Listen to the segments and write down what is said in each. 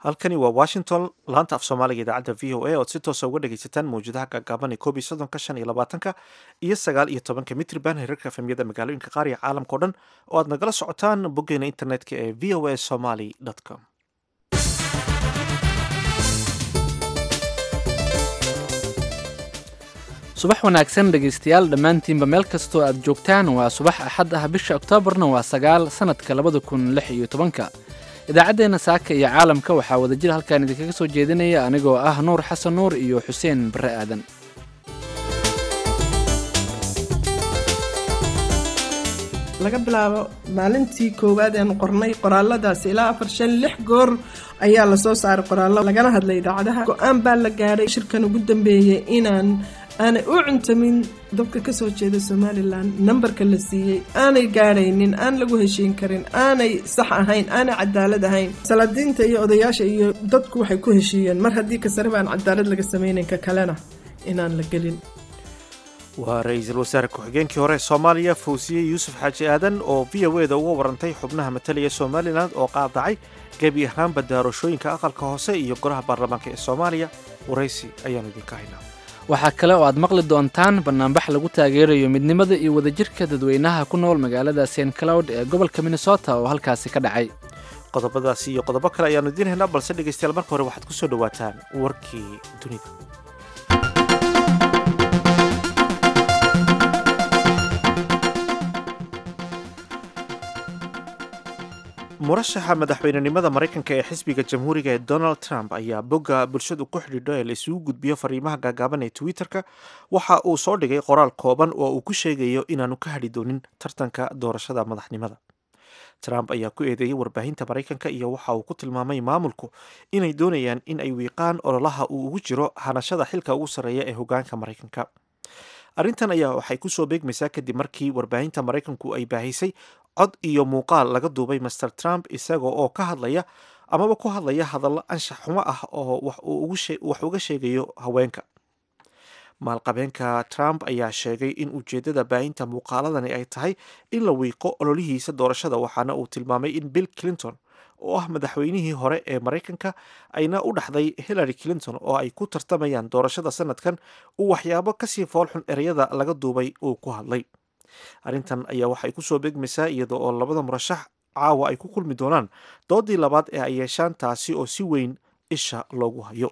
halkani waa washington laanta af soomaaliga idaacadda v o a ood si toosa uga dhegaysataan mawjadaha gaagaaban ee koob iyo soddonka shan iyo labaatanka iyo sagaal iyo tobanka mitriban herarka efemyada magaalooyinka qaar iyo caalamkao dhan oo aad nagala socotaan boggeena internetka ee v o a somaly com subax wanaagsan dhegaystayaal dhammaantiinba meel kastoo aad joogtaan waa subax axad ah bisha oktoobarna waa sagaal sannadka labada kun lix iyo tobanka idaacaddeenna saaka iyo caalamka waxaa wadajir halkaan idinkaga soo jeedinaya anigoo ah nuur xasan nuur iyo xuseen barre aadan laga bilaabo maalintii koowaad eanu qornay qoraaladaas ilaa afar shan lix goor ayaa lasoo saaray qoraallo lagana hadlay idaacadaha go-aan baa la gaadhay shirkan ugu dambeeyey inaan aanay u cuntamin dadka kasoo jeeda somalilan nambarka la siiyey aanay gaadhaynin aan lagu heshiin karin aanay sax ahayn aanay cadaalad ahayn salaadiinta iyo odayaasha iyo dadku waxay ku heshiiyeen mar haddii kasare baan cadaalad laga sameynayn ka kalena inaan la gelin waa ra-iisul wasaare ku-xigeenkii hore ee soomaaliya fawsiye yuusuf xaaji aadan oo v o eda uga warantay xubnaha matalaya somalilan oo qaadacay gebi ahaanba daarashooyinka aqalka hoose iyo golaha baarlamaanka ee soomaaliya waraysi ayaanu idinka haynaa waxaa kale oo aad maqli doontaan bannaanbax lagu taageerayo midnimada iyo wadajirka dadweynaha ku nool magaalada st cloud ee gobolka minnesota oo halkaasi ka dhacay qodobadaasi iyo qodobo kale ayaanu idiin haynaa balse dhegaystayaal marka hore waxaad ku soo dhowaataan warkii dunida murashaxa madaxweynenimada maraykanka ee xisbiga jamhuuriga ee donald trump ayaa bogga bulshadu ku xidhiidho ee la isugu gudbiyo fariimaha gaagaaban ee twitter-ka waxa uu soo dhigay qoraal kooban oo uu ku sheegayo inaanu ka hadhi doonin tartanka doorashada madaxnimada trump ayaa ku eedeeyey warbaahinta maraykanka iyo waxa uu ku tilmaamay maamulku inay doonayaan in ay wiiqaan ololaha uu ugu jiro hanashada xilka ugu sarreeya ee hogaanka maraykanka arrintan ayaa waxay kusoo beegmaysaa kadib markii warbaahinta maraykanku ay baahisay cod iyo muuqaal laga duubay master trump isaga oo ka hadlaya amaba ku hadlaya hadallo anshax xumo ah oo wax uga sheegayo haweenka maalqabeenka trump ayaa sheegay in ujeeddada baahinta muuqaaladani ay tahay in la wiiqo ololihiisa doorashada waxaana uu tilmaamay in bill clinton oo ah madaxweynihii hore ee maraykanka ayna u dhaxday hillary clinton oo ay ku tartamayaan doorashada sanadkan uu waxyaabo kasii foolxun ereyada laga duubay uu ku hadlay arrintan ayaa waxay kusoo beegmaysaa iyada oo labada murashax caawa ay ku kulmi doonaan doodii labaad ee ay yeeshaan taasi oo si weyn isha loogu hayo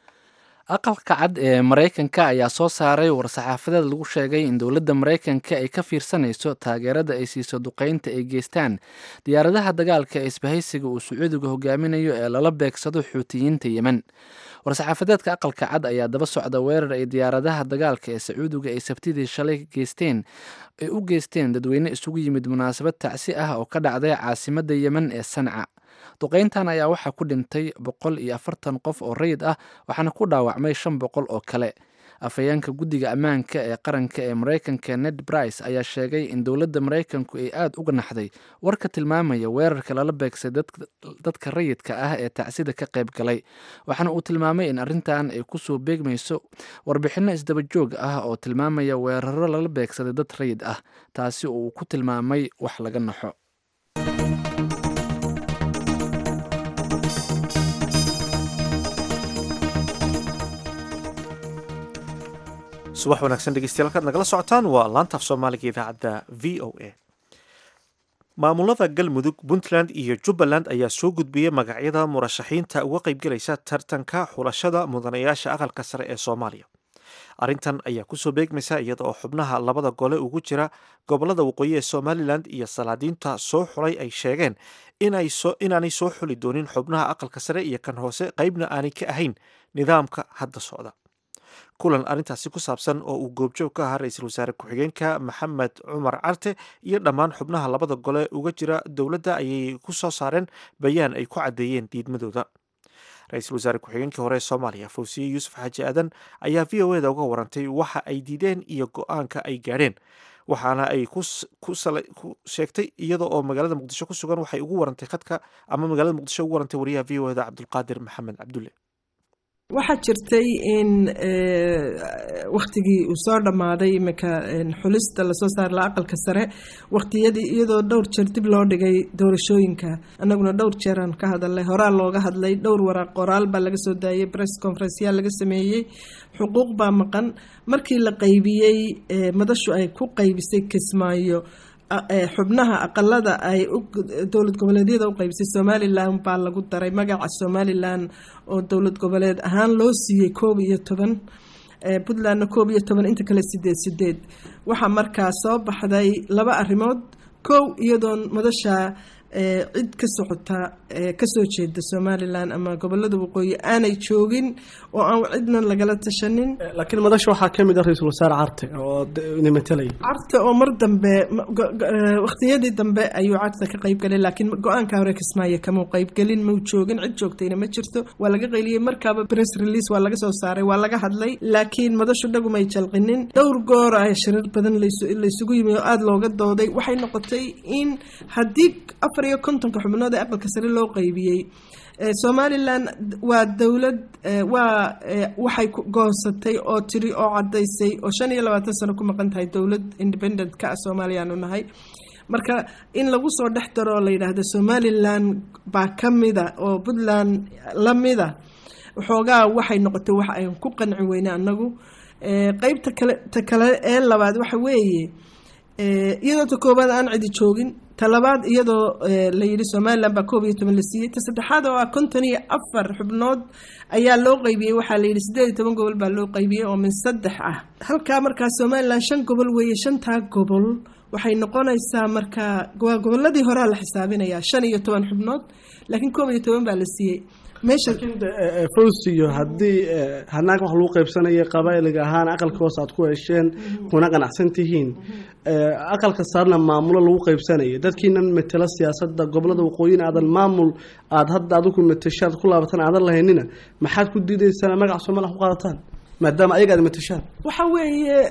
aqalka cad ee maraykanka ayaa soo saaray war-saxaafadeed lagu sheegay in dowladda maraykanka ay ka fiirsanayso taageerada ay siiso duqeynta ay geystaan diyaaradaha dagaalka ee isbahaysiga uu sacuudiga hogaaminayo ee lala beegsado xuutiyiinta yemen war-saxaafadeedka aqalka cad ayaa daba socda weerar ay diyaaradaha dagaalka ee sacuudiga ay sabtidii shalay geysteen ay u geysteen dadweyne isugu yimid munaasabad tacsi ah oo ka dhacday caasimadda yemen ee sanca duqeyntan ayaa waxaa ku dhintay boqol iyo afartan qof oo rayid ah waxaana ku dhaawacmay shan boqol oo kale afhayeenka guddiga ammaanka ee qaranka ee maraykanka ned brice ayaa sheegay in dowladda maraykanku ay aada uga naxday warka tilmaamaya weerarka lala beegsay dadka rayidka ah ee tacsida ka qayb galay waxaana uu tilmaamay in arrintan ay kusoo beegmayso warbixinno isdaba joog ah oo tilmaamaya weeraro lala beegsaday dad rayid ah taasi oo uu ku tilmaamay wax laga naxo subax wanaagsan dhegeystayaal halkaad nagala socotaan waa laanta af soomaaliga idaacadda v o a maamulada galmudug puntland iyo jubbaland ayaa soo gudbiyey magacyada murashaxiinta uga qaybgelaysa tartanka xulashada mudanayaasha aqalka sare ee soomaaliya arrintan ayaa kusoo beegmaysa iyada oo xubnaha labada gole ugu jira gobolada waqooyi ee somalilan iyo salaadiinta soo xulay ay sheegeen inaanay soo xuli doonin xubnaha aqalka sare iyo kan hoose qeybna aanay ka ahayn nidaamka hadda socda kulan arrintaasi ku saabsan oo uu goobjoog ka ahaa ra-iisul wasaare ku-xigeenka maxamed cumar carte iyo dhammaan xubnaha labada gole uga jira dowladda ayay ku soo saareen bayaan ay ku caddeeyeen diidmadooda ra-iisul wasaare ku-xigeenkii hore ee soomaaliya fawsiye yuusuf xaaji aadan ayaa v o eda uga warantay waxa ay diideen iyo go-aanka ay gaadheen waxaana ay ku sheegtay iyada oo magaalada muqdisho ku sugan waxay ugu warantay khadka ama magaalada muqdisho ugu warantay wariyaha v o eda cabdulqaadir maxamed cabdulle waxaa jirtay in wakhtigii uu soo dhammaaday iminka xulista lasoo saar la aqalka sare wakhtiyadii iyadoo dhowr jeer dib loo dhigay doorashooyinka annaguna dhowr jeeraan ka hadalnay horaa looga hadlay dhowr waraaq qoraal baa laga soo daayay press conferenceyaa laga sameeyey xuquuq baa maqan markii la qaybiyey madashu ay ku qaybisay kismaayo xubnaha aqalada ay dowlad goboleedyada u qaybisay somalilan baa lagu daray magaca somalilan oo dowlad goboleed ahaan loo siiyey koob iyo toban puntlandna koob iyo toban inta kale sideed sideed waxaa markaa soo baxday laba arrimood kow iyadoon madasha cid ka socota kasoo jeeda somalilan ama gobolada waqooyi aanay joogin oo aan cidna lagala tashanin laakiin madasha waxaa kamid ah ra-iisul wasaare carte oo ina matalaya carte oo mar dambe wakhtiyadii dambe ayuu carte ka qaybgalay laakiin go-aanka hore kismaayo kamau qaybgelin mau joogin cid joogtayna ma jirto waa laga qayliyey markaaba press release waa laga soo saaray waa laga hadlay laakiin madashu dhagumay jalqinin dhowr goor ah shirar badan laysugu yimi oo aada looga dooday waxay noqotay in haddii afar iyo kontonka xubnood ee aqalka sare loo qaybiyey somalilan waa dowlad waa waxay goosatay oo tiri oo cadaysay oo shan iyo labaatan sano ku maqan tahay dowlad independent ka ah soomaaliyaanu nahay marka in lagu soo dhex daro oo la yidhaahdo somalilan baa ka mida oo puntland la mida waxoogaa waxay noqotay wax ayn ku qanci weyne annagu qeybta kale ta kale ee labaad waxa weeye iyadoo ta koobaad aan cidi joogin ta labaad iyadoo la yidhi somalilan baa koob iyo toban la siiyey ta saddexaad oo ah konton iyo afar xubnood ayaa loo qaybiyey waxaa la yidhi siddeed iyo toban gobol baa loo qaybiyey oo min saddex ah halkaa markaa somalilan shan gobol weeye shantaa gobol waxay noqonaysaa markaa waa goboladii horea la xisaabinayaa shan iyo toban xubnood laakiin koob iyo toban baa la siiyey meesha fawsiyo haddii hanaag wax lagu qaybsanaya qabailiga ahaan aqalka hoos aad ku hesheen kuna qanacsan tihiin aqalka saarna maamulo lagu qaybsanaya dadkiinan matela siyaasada gobolada waqooyin aadan maamul aada hadda adigu matashaad ku laabatan aadan lahaynina maxaad ku diidaysaan magaca soomaliya ku qaadataan maadaama ayaga aad matashaan waxa weeye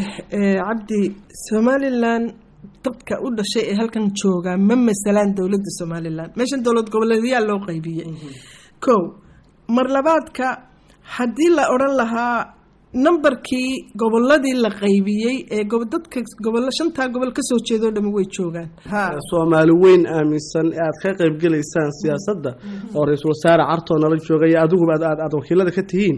cabdi somalilan dadka u dhashay ee halkan joogaa ma masalaan dowladda somalilan meeshan dowlad goboleedyaa loo qaybiyey kow mar labaadka haddii la odhan lahaa nambarkii goboladii la qaybiyey ee dadka gobolo shantaa gobol kasoo jeedoo dhami way joogaan soomaali weyn aaminsan ee aad ka qaybgelaysaan siyaasadda oo ra-iisul wasaare cartoo nala joogaya adiguba aad wakiilada ka tihiin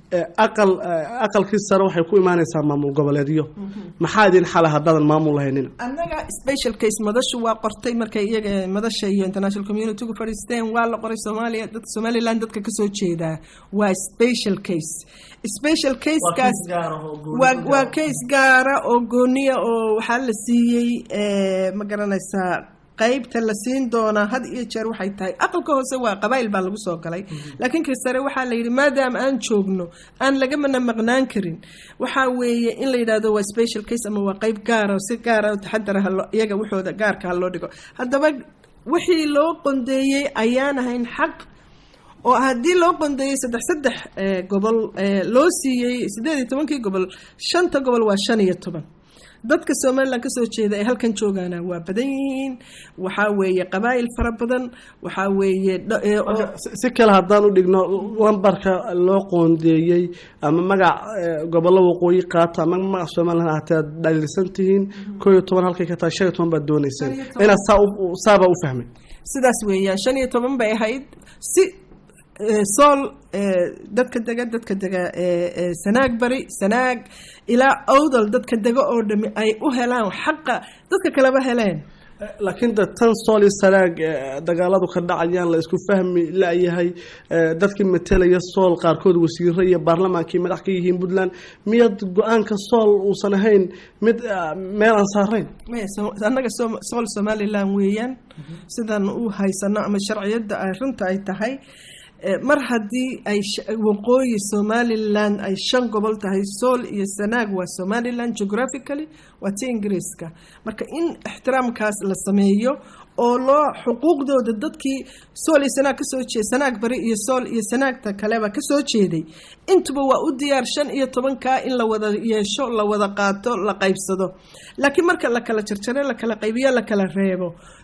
aqal aqalkii sare waxay ku imaanaysaa maamul goboleedyo maxaa idin xala haddaadan maamul lahaynina annaga special case madashu waa qortay markay iyaga madasha iyo international communitygu fadhiisteen waa la qoray soomaaliya dadka somaliland dadka kasoo jeedaa waa special case special casekaas waa case gaara oo gooniya oo waxaa la siiyey ma garanaysaa qaybta la siin doonaa had iyo jeer waxay tahay aqalka hoose waa qabaa'il baa lagu soo galay laakiin ka sare waxaa la yidhi maadaama aan joogno aan lagamana maqnaan karin waxaa weeye in la yidhahdo waa special case ama waa qayb gaara si gaara taxadara iyaga waxooda gaarka ha loo dhigo haddaba wixii loo qondeeyey ayaan ahayn xaq oo haddii loo qondeeyey saddex saddex gobol loo siiyey siddeed iyo tobankii gobol shanta gobol waa shan iyo toban dadka somalilan kasoo jeeda ee halkan joogaana waa badan yihiin waxaa weeye qabaa'il fara badan waxaa weeye si kale haddaan u dhigno lambarka loo qoondeeyey ama magac gobollo waqooyi qaata ama magac somalilan ahatee aad dhaliilsan tihiin koo iyo toban halkay ka tahay shan iyo toban baad dooneyseen inaad saabaa u fahmay sidaas weeyaan shan iyo toban bay ahayd si sool dadka dega dadka dega sanaag bari sanaag ilaa awdal dadka dega oo dhami ay u helaan xaqa dadka kaleba heleen laakiin de tan sool iyo sanaag dagaaladu ka dhacayaan la isku fahmi layahay dadkii matelaya sool qaarkood wasiiro iyo baarlamaankii madax ka yihiin puntland miyaad go-aanka sool uusan ahayn mid meel aan saarayn annaga sool somalilan weeyaan sidaan u haysano ama sharciyadda ay runta ay tahay mar haddii ay waqooyi somalilan ay shan gobol tahay sool iyo sanaag waa somalilan geographically waa ti ingiriiska marka in ixtiraamkaas la sameeyo oo loo xuquuqdooda dadkii sool iyo sanaag kasoo jeed sanaag bari iyo sool iyo sanaagta kaleba kasoo jeeday intuba waa u diyaar shan iyo tobankaa in la wada yeesho la wada qaato la qaybsado laakiin marka la kala jarjaro la kala qaybiyo la kala reebo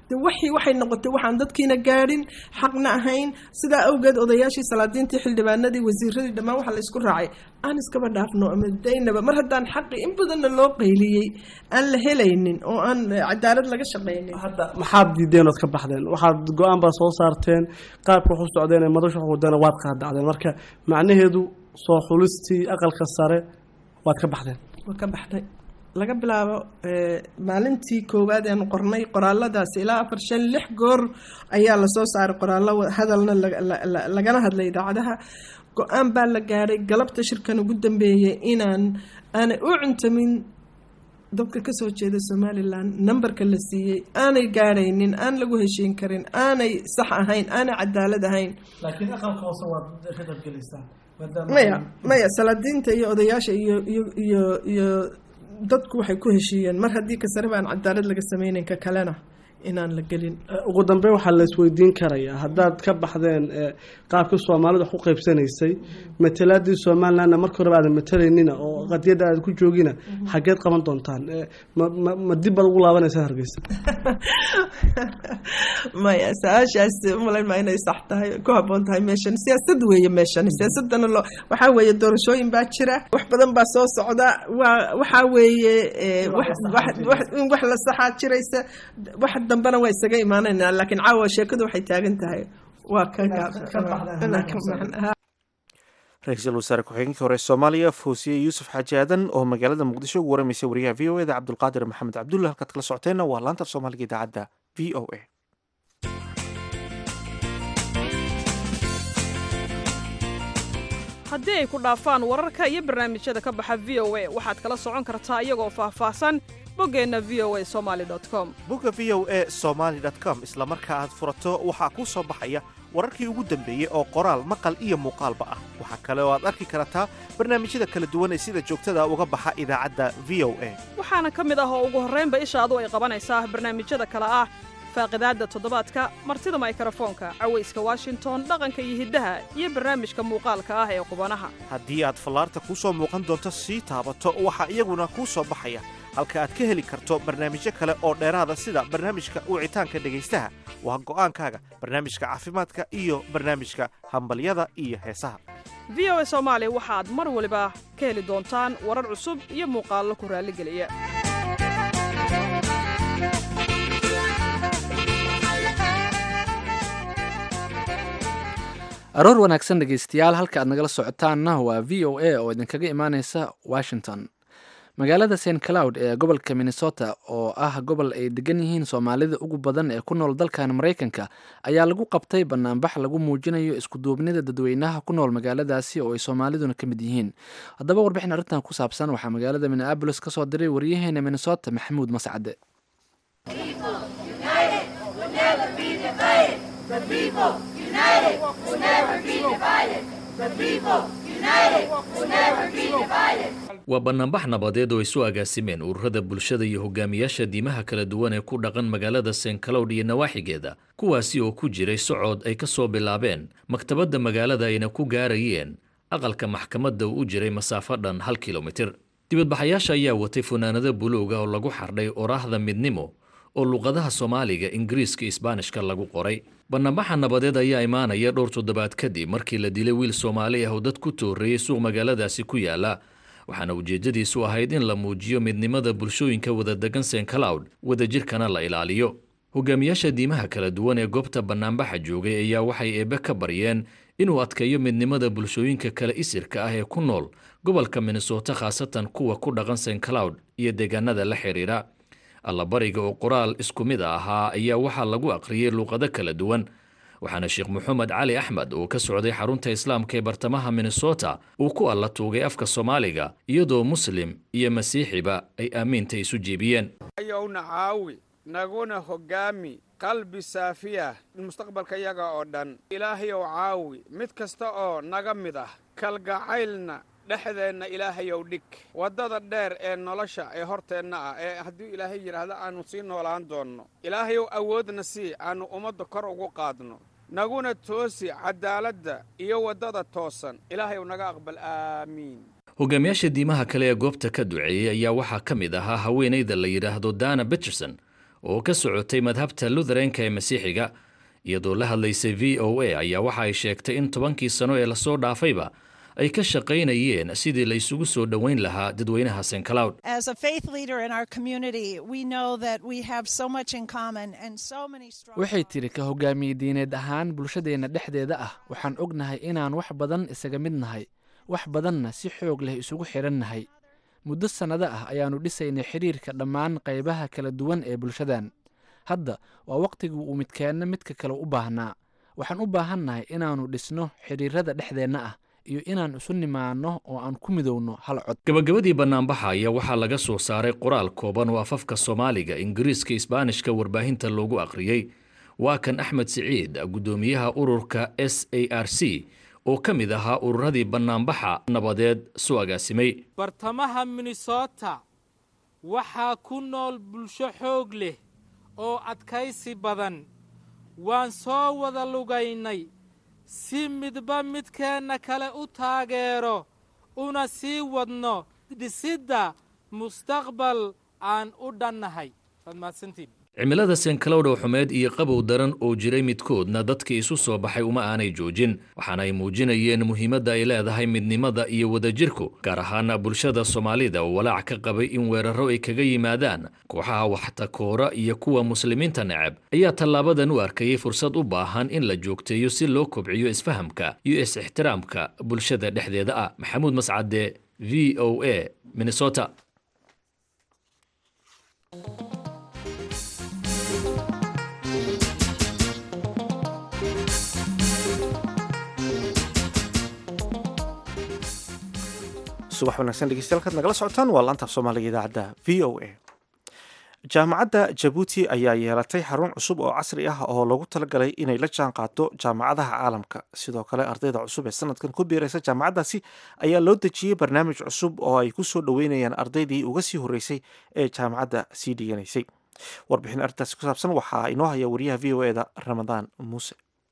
de waxii waxay noqotay waxaan dadkiina gaadhin xaqna ahayn sidaa awgeed odayaashii salaadiintii xildhibaanadii wasiiradii dhammaan waxaa la isku raacay aan iskaba dhaafno ama daynaba mar haddaan xaqi in badanna loo qayliyey aan la helaynin oo aan cadaalad laga shaqaynin hadda maxaad diideen ood ka baxdeen waxaad go-aan baa soo saarteen qaabka wax u socdeen ee madasha wax wadana waad qaadacdeen marka macnaheedu soo xulistii aqalka sare waad ka baxdeen waa ka baxday laga bilaabo maalintii koowaad eanu qornay qoraaladaasi ilaa afar shan lix goor ayaa lasoo saaray qoraallo hadalna lagana hadlay idaacadaha go-aan baa la gaadhay galabta shirkan ugu dambeeyay inaan aanay u cuntamin dadka kasoo jeeda somalilan numberka la siiyey aanay gaadhaynin aan lagu heshiin karin aanay sax ahayn aanay cadaalad ahayn laakiin aqalka hoose waad ka qaybgelaysaan maya maya salaadiinta iyo odayaasha iyo iyo iyo iyo dadku waxay ku heshiiyeen mar haddii ka sare baan cadaalad laga sameynayn ka kalena inaan la gelin ugu dambeyn waxaa la isweydiin karayaa haddaad ka baxdeen qaabkii soomaalida wax u qaybsanaysay matalaadii somalilandna marka horeba aadan matalaynina oo qadiyadda aad ku joogina xaggeed qaban doontaan ma dib baad ugu laabanaysaa hargeysa maya su-aashaas umalayn maa inay sax tahay ku haboon tahay meeshan siyaasad weeye meeshan siyaasadana loo waxaa weeye doorashooyin baa jira wax badan baa soo socda waa waxaa weeye in wax la saxaa jiraysa wax dambena waa isaga imaanaynaa laakiin caawa sheekadu waxay taagan tahay waa ka ra-iisul wasaare ku-xigeenkii hore soomaaliya foosiye yuusuf xaaji aadan oo magaalada muqdisho ugu waramaysay wariyaha v o eda cabdulqaadir maxamed cabdulla halkaad kala socoteenna waa laanta af soomaaliga idaacadda v o a haddii ay ku dhaafaan wararka iyo barnaamijyada ka baxa v o a waxaad kala socon kartaa iyagoo faahfaahsan boggeenna v o a somali com bogga v o a somaly com isla marka aad furato waxaa kuu soo baxaya wararkii ugu dambeeyey oo qoraal maqal iyo muuqaalba ah waxaa kale oo aad arki kartaa barnaamijyada kala duwan ee sida joogtada uga baxa idaacadda v o a waxaana ka mid ah oo ugu horraynba ishaadu ay qabanaysaa barnaamijyada kale ah faaqidaadda toddobaadka martida maykarafoonka cawayska washington dhaqanka iyo hiddaha iyo barnaamijka muuqaalka ah ee qubanaha haddii aad fallaarta kuu soo muuqan doonto sii taabato waxaa iyaguna kuu soo baxaya halka aad ka heli karto barnaamijyo kale oo dheeraada sida barnaamijka wicitaanka dhegaystaha waa go'aankaaga barnaamijka caafimaadka iyo barnaamijka hambalyada iyo heesaha v o a soomaali waxaad mar waliba ka heli doontaan warar cusub iyo muuqaallo ku raalligeliya aroor wanaagsan dhegaystayaal halka aad nagala socotaanna waa v o a oo idinkaga imaaneysa washington magaalada st cloud ee gobolka minnesota oo ah gobol ay degan yihiin soomaalida ugu badan ee ku nool dalkan maraykanka ayaa lagu qabtay banaanbax lagu muujinayo iskuduubnida dadweynaha ku nool magaaladaasi oo ay soomaaliduna ka mid yihiin haddaba warbixin arrintan ku saabsan waxaa magaalada minneabolis ka soo diray waryaheena minnesota maxamuud mascade waa banaanbax nabadeed oo isu agaasimeen ururada bulshada iyo hogaamiyaasha diimaha kala duwan ee ku dhaqan magaalada st cloud iyo nawaaxigeeda kuwaasi oo ku jiray socod ay ka soo bilaabeen maktabadda magaalada ayna ku gaarayeen aqalka maxkamadda uu u jiray masaafo dhan hal kilomitir dibadbaxayaasha ayaa watay funaanado buluuga oo lagu xardhay oraahda midnimo oo luqadaha soomaaliga ingiriiska isbaanishka lagu qoray banaanbaxa nabadeed ayaa imaanaya dhowr toddobaad kadib markii la dilay wiil soomaali ah oo dad ku tooreeyey suuq magaaladaasi ku yaala waxaana ujeeddadiisu ahayd in la muujiyo midnimada bulshooyinka wadadegan st cloud wadajirkana la ilaaliyo hogaamiyaasha diimaha kala duwan ee goobta banaanbaxa joogay ayaa waxay eebbe ka baryeen inuu adkeeyo midnimada bulshooyinka kale isirka ah ee ku nool gobolka minnesota khaasatan kuwa ku dhaqan st cloud iyo deegaanada la xidhiidha allabariga oo qoraal isku mid a ahaa ayaa waxaa lagu aqriyey luuqado kala duwan waxaana sheekh moxamed cali axmed oo ka socday xarunta islaamka ee bartamaha minnesota uu ku alla tuugay afka soomaaliga iyadoo muslim iyo masiixiba ay aamiinta isu jeebiyeen ayowna caawi naguna hoggaami qalbi saafiya mustaqbalka yaga oo dhan ilaahayow caawi mid kasta oo naga mid ah kalgacaylna dhexdeenna ilaahayow dhig waddada dheer ee nolosha ee horteenna ah ee hadduu ilaahay yidhaahdo aannu sii noolaan doonno ilaahayow awoodna sii aannu ummadda kor ugu qaadno naguna toosi caddaaladda iyo waddada toosan ilaahayow naga aqbal aamiin hogaamiyaasha diimaha kale ee goobta ka duceeyey ayaa waxaa ka mid ahaa haweenayda la yidhaahdo dana bitcherson oo ka socotay madhabta lutheranka ee masiixiga iyadoo la hadlaysay v o a ayaa waxa ay sheegtay in tobankii sano ee lasoo dhaafayba ay ka shaqaynayeen sidii la isugu soo dhoweyn lahaa dadweynaha st cloud As a faith leader in our community, we know that we have so much in common and so many strong waxay tidhi ka hogaamiye diineed ahaan bulshadeenna dhexdeeda ah waxaan ognahay inaan wax badan isaga mid nahay wax badanna si xoog leh isugu xidhan nahay muddo sannado ah ayaannu dhisaynay xidhiirka dhammaan qaybaha kala duwan ee bulshadan hadda waa wakhtigii uu midkeenna midka kale u baahnaa waxaan u baahannahay inaannu dhisno xidhiirrada dhexdeenna ah iyo inaan isu nimaanno oo aan ku midowno hal cod gabagabadii bannaanbaxa ayaa waxaa laga soo saaray qoraal kooban oo afafka soomaaliga ingiriiska isbaanishka warbaahinta loogu akhriyey waa kan axmed siciid guddoomiyaha ururka s a r c oo ka mid ahaa ururadii bannaanbaxa nabadeed soo agaasimay bartamaha minnesota waxaa ku nool bulsho xoog leh oo adkaysi badan waan soo wada lugaynay si midba midkeenna kale u taageero una sii wadno dhisidda mustaqbal aan u dhannahay waad mahadsantiin cimilada senkalow xumeed iyo qabow daran oo jiray midkoodna dadkii isu soo baxay uma aanay joojin waxaana ay muujinayeen muhiimadda ay leedahay midnimada iyo wadajirku gaar ahaana bulshada soomaalida oo walaac ka qabay in weeraro ay kaga yimaadaan kooxaha waxtakoora iyo kuwa muslimiinta neceb ayaa tallaabadan u arkayay fursad u baahan in la joogteeyo si loo kobciyo isfahamka iyo is-ixtiraamka bulshada dhexdeeda ah maxamuud mascade v o a minnesota subax wanaagsan dhegeystayaal kaad nagala socotaan waa laantaaf soomaaliga idaacadda v o a jaamacadda jabuuti ayaa yeelatay xarun cusub oo casri ah oo lagu talagalay inay la jaan qaado jaamacadaha caalamka sidoo kale ardayda cusub ee sanadkan ku biiraysa jaamacaddaasi ayaa loo dejiyey barnaamij cusub oo ay ku soo dhoweynayaan ardaydii uga sii horreysay ee jaamacadda sii dhiganaysay warbixin arrintaasi ku saabsan waxaa inoo haya wariyaha v o eda ramadaan muuse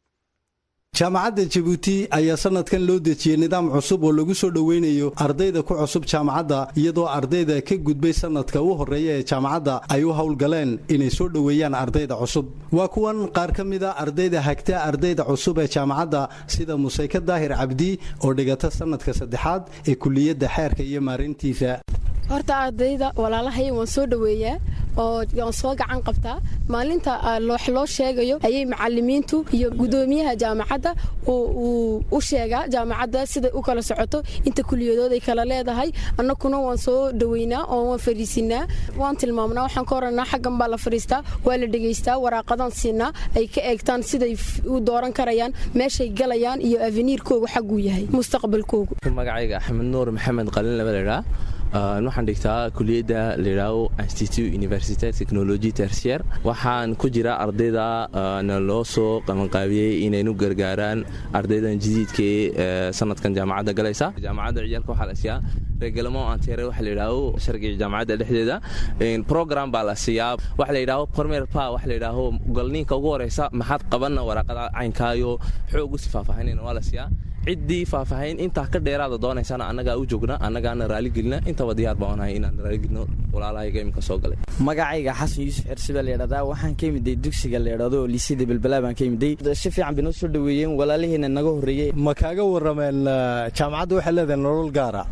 jaamacadda jabuuti ayaa sanadkan loo dejiyey nidaam cusub oo lagu soo dhoweynayo ardayda ku cusub jaamacadda iyadoo ardayda ka gudbay sanadka u horreeya ee jaamacadda ay u howlgaleen inay soo dhoweeyaan ardayda cusub waa kuwan qaar ka mida ardayda hagta ardayda cusub ee jaamacadda sida museyke daahir cabdi oo dhigata sanadka saddexaad ee kuliyadda xeerka iyo maarintiisa horta ardayda walaalahay waan soo dhoweeyaa oo waan soo gacan qabtaa maalinta wax loo sheegayo ayay macalimiintu iyo gudoomiyaha jaamacadda uu u sheegaa jaamacadda siday u kala socoto inta kuliyadooday kala leedahay annakuna waan soo dhoweynaa oo waan fariisinaa waan tilmaamnaa waxaan ka oranaa xaggan baa la fadhiistaa waa la dhegaystaa waraaqadaan siinaa ay ka eegtaan siday u dooran karayaan meeshay galayaan iyo aveniirkoogu xagguu yahay mustaqbalkoogu magacayga axmed nuur maxamed qalin laba ladhaa waxaan dhigtaa kuliyadda layidhaaho institut université technologie tertiaire waxaan ku jira ardayda na loo soo qabanqaabiyey inaynu gargaaraan ardaydan jadiidkae sanadkan jaamacadda galaysa jaamacadda ciyaalka waxaa la siiyaa regalamo antere waxa layidhaaho sharciga jaamacadda dhexdeeda program baa la siiyaa waxa layidhaaho premier pa waxa layidhaaho galniinka ugu horeysa maxaad qabanna waraaqada caynkaayo xoog usi faahfaahinayna waa la siiyaa ciddii faahfaahin intaa ka dheeraada doonaysana annagaa u joogna annagaana raaligelina intaba diyaar baan onahay inaan raaligelino walaalahayga iminka soo galay magacayga xasan yuusuf xirsiba layidhahdaa waxaan ka imiday dugsiga layidhahdo oo liisida belbalaa baan ka imiday si fiican bay noo soo dhoweeyeen walaalihiina naga horreeyey ma kaaga warrameen jaamacadda waxay leedahay nolol gaara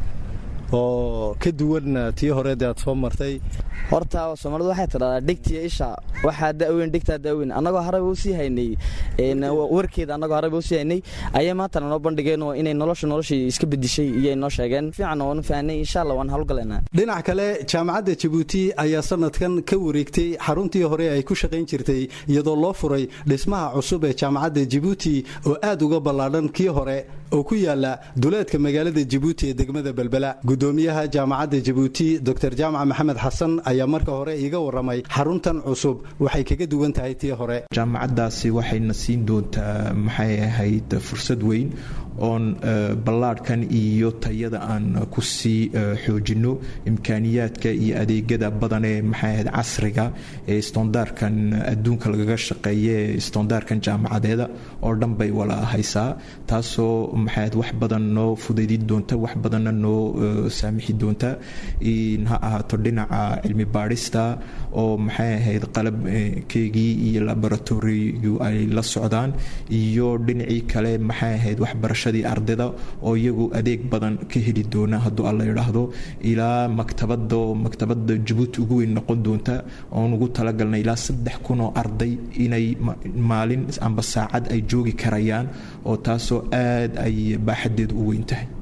oo ka duwan tii horeed aad soo martay horta soomaalidu waxay tidhahdaa dhegtiya isha waxaa da'weyn dhegtaa da'weyn annagoo harayba u sii haynay warkeeda annagoo harayba u sii haynay ayay maantana noo bandhigeen oo inay nolosha noloshii iska bedishay iyay noo sheegeen fiican waanu fahnay insha allah waan hawlgalaynaa dhinac kale jaamacadda jabuuti ayaa sanadkan ka wareegtay xaruntii hore ay ku shaqayn jirtay iyadoo loo furay dhismaha cusub ee jaamacadda jabuuti oo aad uga ballaadhan kii hore oo ku yaala duleedka magaalada jabuuti ee degmada belbela gudoomiyaha jaamacadda jabuuti dor jaamac maxamed xasan ayaa marka hore iiga warramay xaruntan cusub waxay kaga duwan tahay tii hore jaamacaddaasi waxayna siin doontaa maxay ahayd fursad weyn oon ballaadhkan iyo tayada aan ku sii xoojinno imkaaniyaadka iyo adeegyada badan ee maxay ahayd casriga ee istondaarkan adduunka lagaga shaqeeya ee istondaarkan jaamacadeeda oo dhan bay wala haysaa taasoo maxay ahayd wax badan noo fudaydin doonta wax badanna noo saamixi doonta ha ahaato dhinaca cilmi baadhista oo maxay ahayd qalabkeygii iyo laboratorigu ay la socdaan iyo dhinacii kale maxay ahayd waxbarashadii ardayda oo iyagu adeeg badan ka heli doona hadduu alla idhaahdo ilaa maktabada oo maktabada jabuuti ugu weyn noqon doonta oon ugu talagalnay ilaa saddex kun oo arday inay maalin amba saacad ay joogi karayaan oo taasoo aad ay baaxadeedu u weyn tahay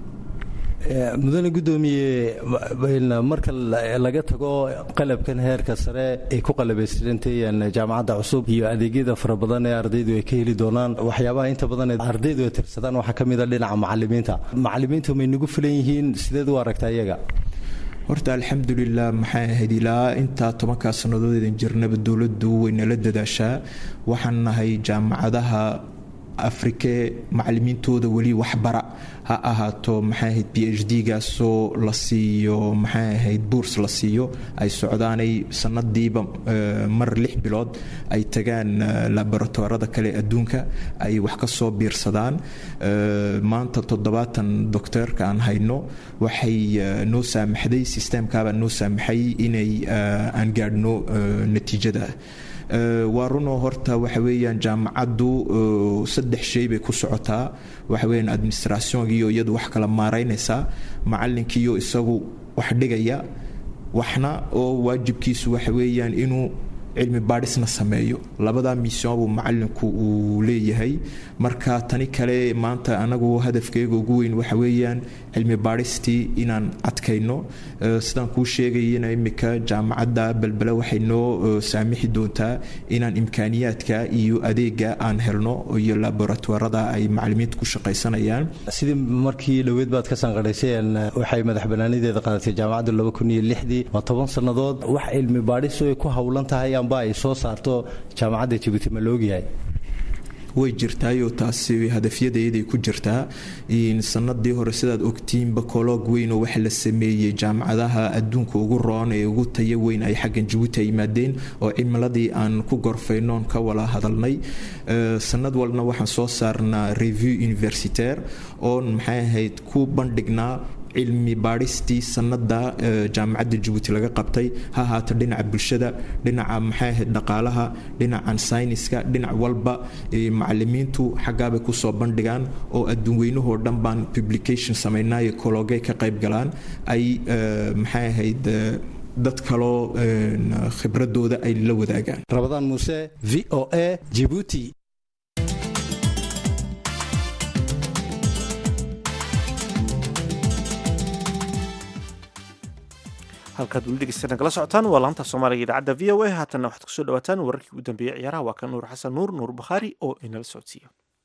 mudane gudoomiye marka laga tago qalabkan heerka sare ay ku qalabaystirantayeen jaamacadda cusub iyo adeegyada fara badan ee ardaydu ay ka heli doonaan waxyaabaha inta badan ardaydu ay tirsadaan waxaa ka mid a dhinaca macalimiinta macalimiintu may nagu filan yihiin sideed u aragtaa iyaga horta alxamdulilah maxay ahayd ilaa intaa tobankaa sannadoodeydan jirnaba dowladdu way nala dadaashaa waxaan nahay jaamacadaha afrike macalimiintooda weli waxbara ha ahaato maxay ahayd b h d gaasoo la siiyo maxay ahayd buurs la siiyo ay socdaanay sanadiiba mar lix bilood ay tagaan laboratorada kale adduunka ay wax ka soo biirsadaan maanta toddobaatan docteerka aan hayno waxay noo saamaxday sistemkaabaa noo saamaxay inay aan gaadhno natiijada waa runoo horta waxa weeyaan jaamacaddu saddex shay bay ku socotaa waxa weeyaan administrationkiiyo iyadu wax kala maaraynaysaa macalinkiiyo isagu wax dhigaya waxna oo waajibkiisu waxa weeyaan inuu cilmi baadhisna sameeyo labadaa mission buu macalinku uu leeyahay marka tani kale maanta anagu hadafkeega ugu weyn waxa weeyaan cilmi baadhistii inaan adkayno sidaan kuu sheegayana imika jaamacadda belbele waxay noo saamixi doontaa inaan imkaaniyaadka iyo adeega aan helno iyo laboratorada ay macalimiinta ku shaqaysanayaan sidii markii dhoweed baad ka sanqadhayseen waxay madax banaanideeda qaadatay jaamacaddu laba kun iyo lixdii waa toban sannadood wax cilmi baadhisu ay ku howlan tahay amba ay soo saarto jaamacadda jabuuti ma laogyahay way jirtaayoo taasi hadafyadeeday ku jirtaa sanadii hore sidaad ogtiinba koloog weyn oo waxa la sameeyey jaamacadaha adduunka ugu roon ee ugu tayo weyn ay xaggan jabuuti yimaadeen oo cimiladii aan ku gorfaynoon ka wala hadalnay sanad walna waxaan soo saarnaa review universitaire oon maxay ahayd ku bandhignaa cilmi baadhistii sanada jaamacadda jabuuti laga qabtay ha ahaato dhinaca bulshada dhinaca maxay ahayd dhaqaalaha dhinacan sayniska dhinac walba macalimiintu xaggaabay kusoo bandhigaan oo adduunweynahoo dhan baan publication samaynayo kologay ka qayb galaan ay maxay ahayd dad kaloo khibradooda ay la wadaagaan rabadaan muuse v o a jibuuti halkaad weli dhegeysta nagala socotaan waa laanta soomaaliga idaacadda v o a haatanna waxaad kusoo dhawaataan wararkii ugu dambeeyey ciyaaraha waa kan nuur xasan nuur nuur bakhaari oo inala socodsiiyo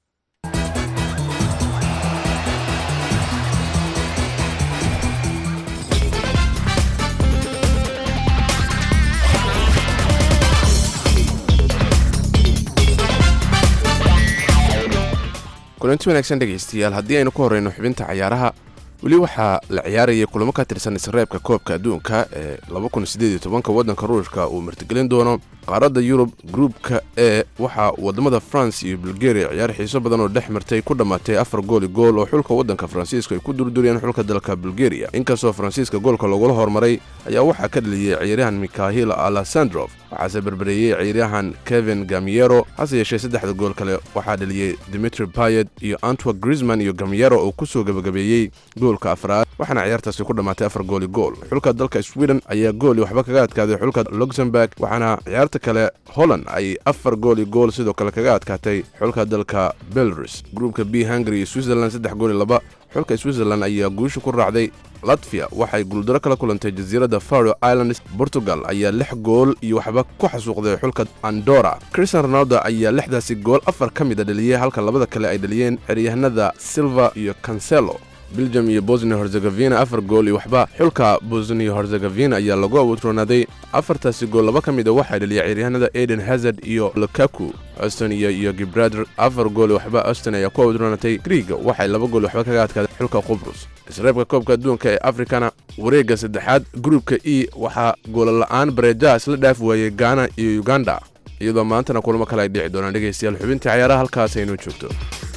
kulanti wanaagsan dhegaystayaal haddii aynu ku horreyno xubinta cayaaraha weli waxaa la ciyaarayay kulamo ka tirsan isreebka koobka adduunka ee waddanka ruushka uu martigelin doono qaaradda yurub gruubka e waxaa wadamada france iyo bulgaria ciyaar xiiso badan oo dhex martay ku dhammaatay afar gooli gool oo xulka waddanka faransiiska ay ku durduriyeen xulka dalka bulgaria inkastoo faransiiska goolka lagula hormaray ayaa waxaa ka dhaliyey ciyaaryahan mikhahil alessandrof waxaase berbereeyey ciyaaryahan kevin gamiero hase yeeshee saddexda gool kale waxaa dhaliyey dimitri payet iyo antwa grisman iyo gamiero oo kusoo gebagabeeyey goolka afraad waxaana ciyaartaasi ku dhammaatay afar gooli gool xulka dalka sweden ayaa gooli waxba kaga adkaaday xulka luxemburg waxaana ciyaarta kale holland ay afar gooli gool sidoo kale kaga adkaatay xulka dalka belarus gruupka b hungary iyo switzerland saddex gooli laba xulka switzerland ayaa guusha ku raacday latviya waxay guuldaro kala kulantay jasiiradda faro islands portugal ayaa lix gool iyo waxba ku xasuuqday xulka andora christian ronaldo ayaa lixdaasi gool afar ka mida dhaliyey halka labada kale ay dhaliyeen xeryahanada silva iyo cancelo belgium iyo bosnia herzegavina afar gool iyo waxba xulka bosnia herzegavina ayaa lagu awoodroonaaday afartaasi gool laba ka mid a waxaa dhaliya ciyaaryahanada eden hazard iyo lukaku austonia iyo gibrader afar gool iyo waxba auston ayaa ku awoodroonatay griiga waxay laba gool waxba kaga adkaadeen xulka qubrus isreebka koobka adduunka ee afrikana wareegga saddexaad gruubka e waxaa goolala'aan bareejaha isla dhaaf waayey gaana iyo uganda iyadoo maantana kulamo kale ay dhici doonaan dhegaystayaal xubintii cayaaraha halkaas aynoo joogto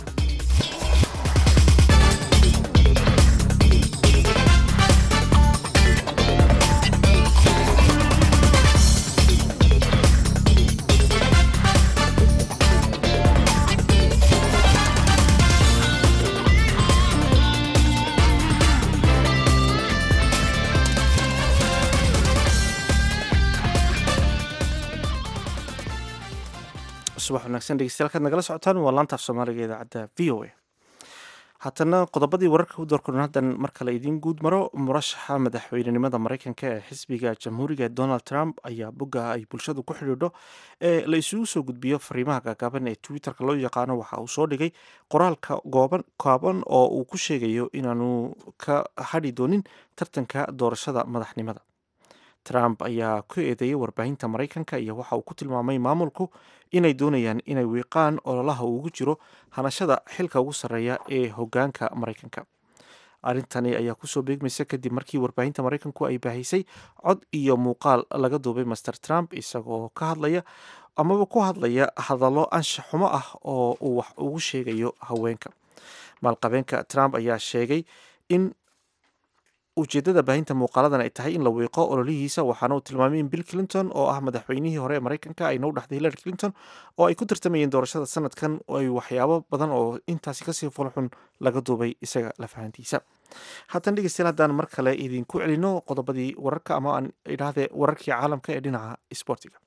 subax wanaagsan dhegeystayaal kaad nagala socotaan waa laantaaf soomaaliga idaacadda v o a haatana qodobadii wararka u doorkudhan haddan mar kale idiin guud maro murashaxa madaxweynenimada mareykanka ee xisbiga jamhuuriga ee donald trump ayaa bogga ay bulshadu ku xidhiidho ee la isugu soo gudbiyo fariimaha gaagaaban ee twitterka loo yaqaano waxa uu soo dhigay qoraalka gooban kooban oo uu ku sheegayo inaanu ka hadhi doonin tartanka doorashada madaxnimada trump ayaa ku eedeeyey warbaahinta maraykanka iyo waxa uu ku tilmaamay maamulku inay doonayaan inay wiiqaan ololaha uu ugu jiro hanashada xilka ugu sarreeya ee hogaanka maraykanka arrintani ayaa kusoo beegmaysa kadib markii warbaahinta maraykanku ay baahisay cod iyo muuqaal laga duubay master trump isagoo ka hadlaya amaba ku hadlaya hadallo anshax xumo ah oo uu wax ugu sheegayo haweenka maalqabeenka trump ayaa sheegay in ujeedada baahinta muuqaaladan ay tahay in la wiiqo ololihiisa waxaana uu tilmaamay in bill clinton oo ah madaxweynihii hore ee maraykanka ayna u dhaxday hillary clinton oo ay ku tartamayeen doorashada sanadkan ay waxyaabo badan oo intaasi kasii fulxun laga duubay isaga lafahantiisa haatan dhegeystayaal haddaan mar kale idinku celino qodobadii wararka ama aan idhaahdee wararkii caalamka ee dhinaca sportiga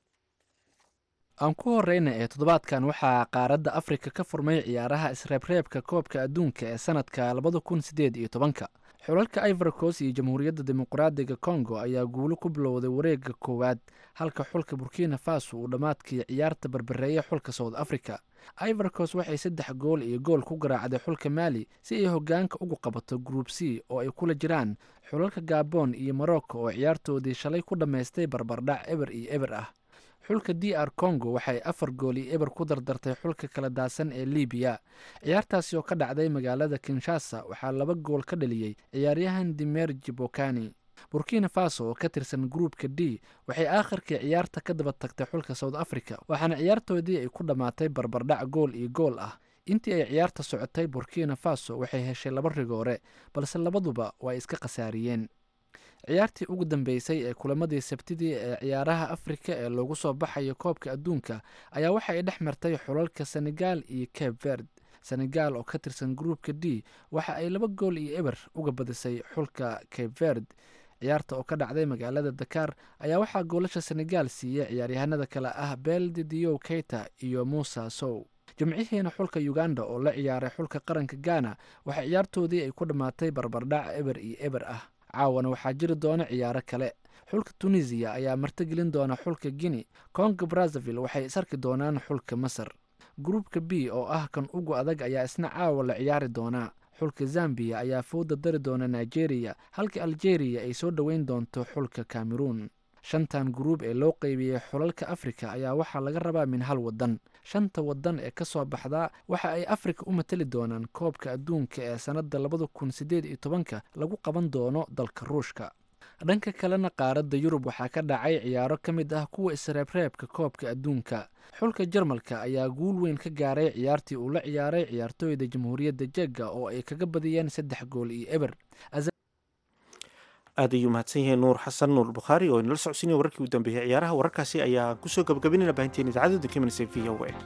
aan ku horeyna ee toddobaadkan waxaa qaaradda afrika ka furmay ciyaaraha isreebreebka koobka adduunka ee sanadka labada kun sideed iyo tobanka xulalka ivorcos iyo jamhuuriyadda dimuqraadiga congo ayaa guulo ku bilowday wareegga koowaad halka xulka burkina faso uu dhammaadkii ciyaarta barbareeyay xulka south africa ivorcos waxay saddex gool iyo gool ku garaacday xulka maali si ay hogaanka ugu qabato group c oo ay kula jiraan xulalka gabon iyo morocco oo ciyaartoodii shalay ku dhammaystay barbardhac eber iyo eber ah xulka d r congo waxay afar gool iyo eber ku dardartay xulka kala daadsan ee libiya ciyaartaasi oo ka dhacday magaalada kinshasa waxaa laba gool ka dhaliyey ciyaaryahan dimer jibokani burkina faso oo ka tirsan gruupka d waxay aakhirkii ciyaarta ka daba tagtay xulka south africa waxaana ciyaartoodii ay ku dhammaatay barbardhac gool iyo gool ah intii ay ciyaarta socotay burkina faso waxay heshay laba rigoore balse labaduba waa iska khasaariyeen ciyaartii ugu dambeysay ee kulamadii sabtidii ee ciyaaraha afrika ee loogu soo baxayo koobka adduunka ayaa waxa ay dhex martay xulalka senegal iyo cape verd senegal oo ka tirsan gruupka d waxa ay laba gool iyo eber uga badisay xulka cape verd ciyaarta oo ka dhacday magaalada dakar ayaa waxaa goolasha senegal siiyey ciyaaryahanada kale ah belde dio keita iyo musa sow jimcihiina xulka uganda oo la ciyaaray xulka qaranka ghana waxa ciyaartoodii ay ku dhammaatay barbardhac eber iyo eber ah caawana waxaa jiri doona ciyaaro kale xulka tunisiya ayaa martigelin doona xulka guinea congo brazzaville waxay isarki doonaan xulka masar gruupka b oo ah kan ugu adag ayaa isna caawa la ciyaari doonaa xulka zambiya ayaa fowda dari doona nigeria halka algeria ay soo dhoweyn doonto xulka cameroon shantan gruub ee loo qeybiyey xulalka afrika ayaa waxaa laga rabaa min hal wadan shanta wadan ee ka soo baxdaa waxa ay afrika u matali doonaan koobka adduunka ee sannadda labada kun sideed iyo tobanka lagu qaban doono dalka ruushka dhanka kalena qaaradda yurub waxaa ka dhacay ciyaaro ka mid ah kuwa isreebreebka koobka adduunka xulka jarmalka ayaa guul weyn ka gaaray ciyaartii uu la ciyaaray ciyaartooyda jamhuuriyadda jegga oo ay kaga badiyeen saddex gool iyo eber aad ayuu mahadsan yahay nuur xasan nuur bukhaari oo inala socodsiinaya wararkii u dambeeyey ciyaaraha wararkaasi ayaa kusoo gabagabinayna baahinteen idaacadda documency v o a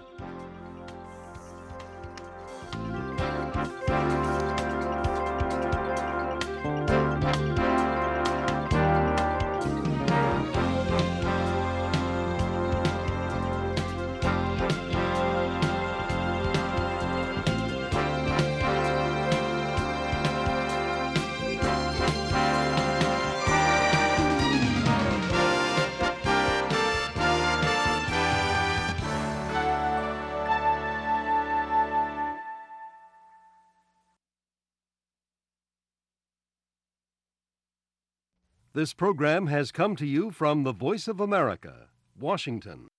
This program has come to you from the Voice of America, Washington.